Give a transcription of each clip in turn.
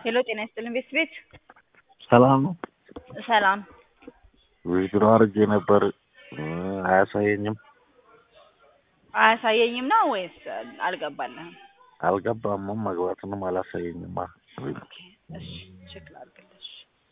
ሄሎ ጤና ይስጥልን ቤት ቤት ሰላም ነው። ሰላም ዊዝድሮ አድርጌ ነበር አያሳየኝም። አያሳየኝም ነው ወይስ አልገባልህም? አልገባምም መግባትንም አላሳየኝም። ኦኬ እሺ ቼክ ላድርግልሽ።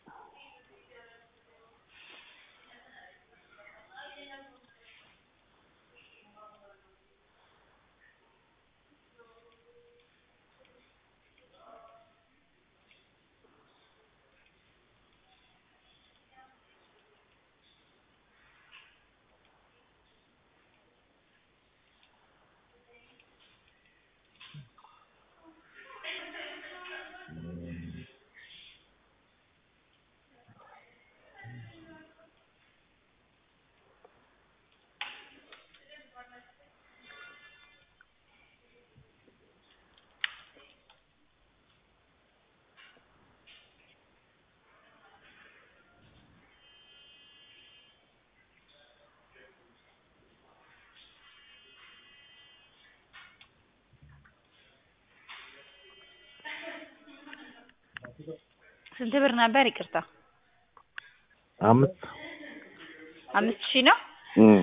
ስንት ብር ነበር? ይቅርታ አምስት አምስት ሺህ ነው። እም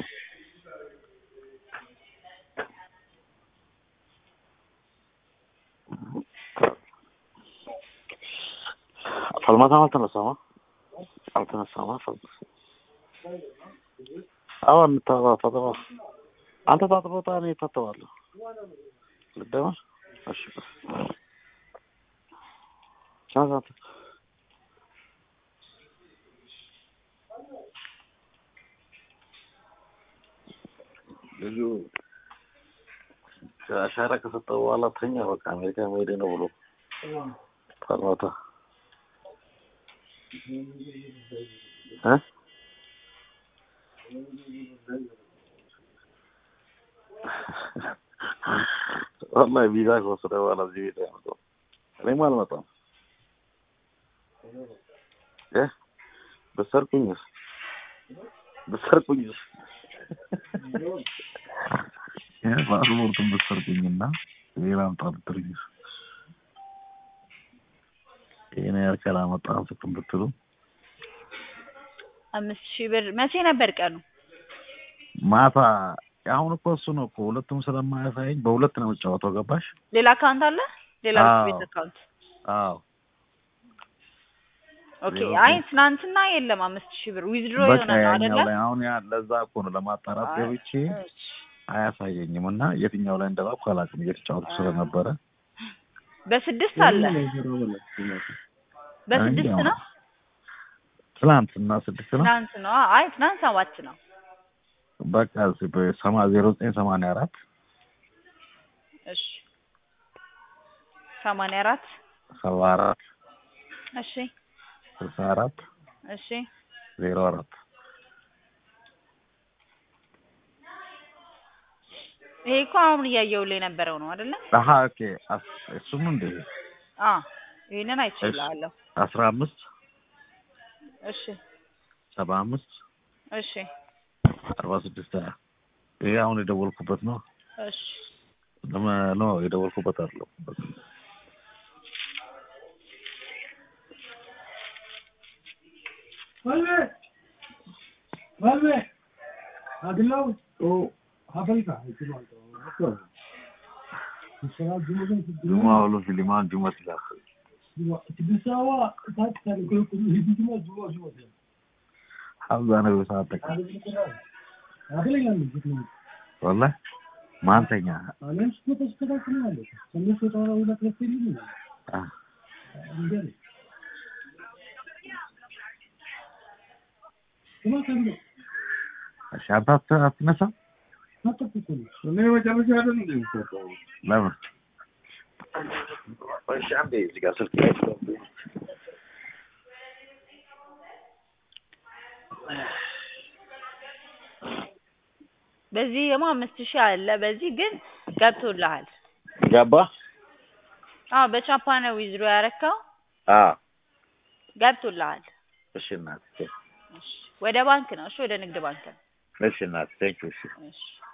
ፈልማታም አልተነሳማ አልተነሳማ ፈልማታ አዎ እንታባ ፈጠባ አንተ ታጥቦታ እኔ እታጠባለሁ። ልደመር እሺ ቻዛት ልጁ አሻራ ከሰጠ በኋላ ተኛ። በቃ አሜሪካ መሄዴ ነው ብሎ ፈልማታ እ ወላሂ ቪዛ ከወሰደ በኋላ እዚህ ቤት ያመጣው እኔም አልመጣም። እ በሰርኩኝስ በሰርኩኝስ ፓስፖርቱን በሰርኩኝና ሌላም ጠርጥርኝስ ይሄን ያህል ካላመጣን ስትም ብትሉ አምስት ሺህ ብር መቼ ነበር ቀኑ? ማታ አሁን እኮ እሱ ነው እኮ ሁለቱም ስለማያሳየኝ በሁለት ነው የምጫወተው። ገባሽ? ሌላ አካውንት አለ? ሌላ አዎ። ቤት አካውንት አዎ ኦኬ። ሌላ አይ ቤት- ትናንትና የለም አምስት ሺህ ብር ዊዝድሮ በቃ የሆነ ነው አይደለ? ያኛው ላይ አሁን ያ ለዛ እኮ ነው ለማጣራት አይ፣ ገብቼ እሺ። አያሳየኝም እና የትኛው ላይ እንደላኩ አላውቅም እየተጫወቱ ስለነበረ በስድስት አለ በስድስት አይ፣ ነው ትናንት እና ስድስት ነው ትናንት ነው። አይ ትናንት ሰባት ነው። በቃ በሰማ ዜሮ ዘጠኝ ሰማንያ አራት እሺ ሰማንያ አራት ሰባ አራት እሺ ስልሳ አራት እሺ ዜሮ አራት ይሄ እኮ አሁን እያየሁልህ የነበረው ነው አይደለ? አሀ ኦኬ አስ- እሱም እንደ አ ይሄንን አይችልሃለሁ። አስራ አምስት እሺ ሰባ አምስት እሺ አርባ ስድስት ሀያ ይሄ አሁን የደወልኩበት ነው እሺ ለመ- ነው የደወልኩበት አይደለም Vuelve. Vuelve. Adilao. O Afrika. Mesela Cumhurbaşkanı ጁማ ብሎ ፊሊማን ጁማ ሲላክ Tibisawa kaç tane koyu koyu hizmetine Cuma Cuma diyor. ሀምዛ ነው ሰዓት ጠቃ Hadi bunu kadar. Adile gelmiş gitmeyin. ወላሂ ማንተኛ Alem sıkı da sıkı da kını alıyor. Sen ne söyle ara uyla kılık değil mi? አ- Gel. Kuma sen de. እሺ አንተ አት- አትነሳም Nasıl tutuyorsun? እኔ መጨረሻ አይደል እንዴ የምትሰጠው? ለምን እሺ አንዴ እዚህ ጋር ስልክ ላይ በዚህ ደግሞ አምስት ሺህ አለ። በዚህ ግን ገብቶልሃል። ገባ አዎ በቻፓ ነው ዊዝድሮ ያረካው አ ገብቶልሃል። እሺ እናት እሺ ወደ ባንክ ነው። እሺ ወደ ንግድ ባንክ ነው። እሺ እናት ቴንክ ዩ እሺ እሺ